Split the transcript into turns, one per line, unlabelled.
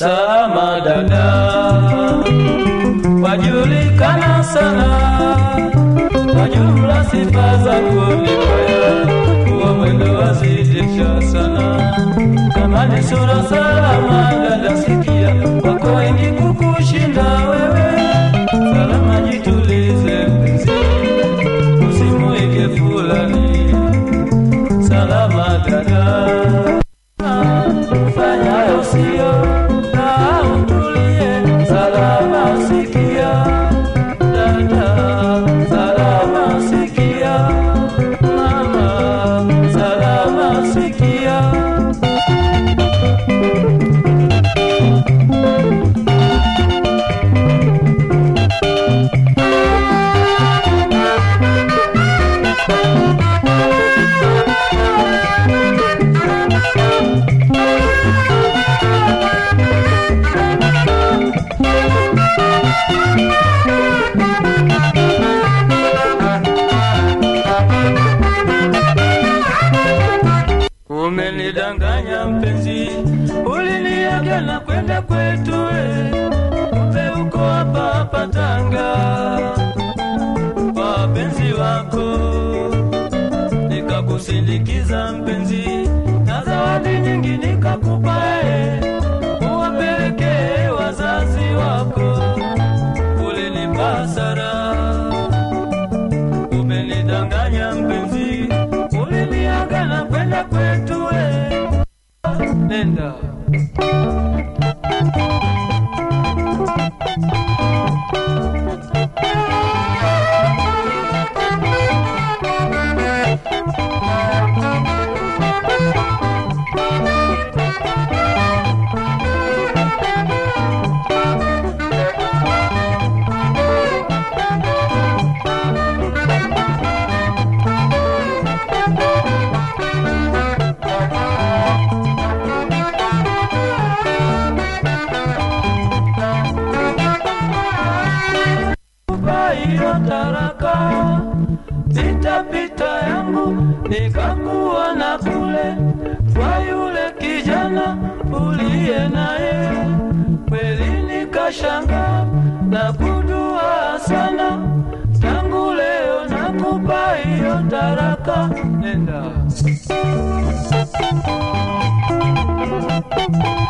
Salama dada, wajulikana sana kwa jumla, sifa zako ni mbaya, kuwa mwendo wazidisha sana. Kama ni sura salama dada, sikia wako wengi kukushinda wewe. Salama jitulize mpenzi, usimuige fulani. Salama dada fanya usio na utulie, salama sikia dada, salama sikia mama, salama sikia Umenidanganya mpenzi, uliniaga na kwenda kwetu we, kumbe uko hapa hapa Tanga kwa wapenzi wako, nikakusindikiza mpenzi, na zawadi nyingi nikakupa e, uwapelekee wazazi wako, ulinipa hasara umenidanganya mpenzi, uliniaga na kwenda kwetu we. Nenda kupa hiyo taraka, zitapita yangu nikakuona kule kwa yule kijana uliye naye, kweli nikashanga na kudua sana. Tangu leo nakupa hiyo taraka, nenda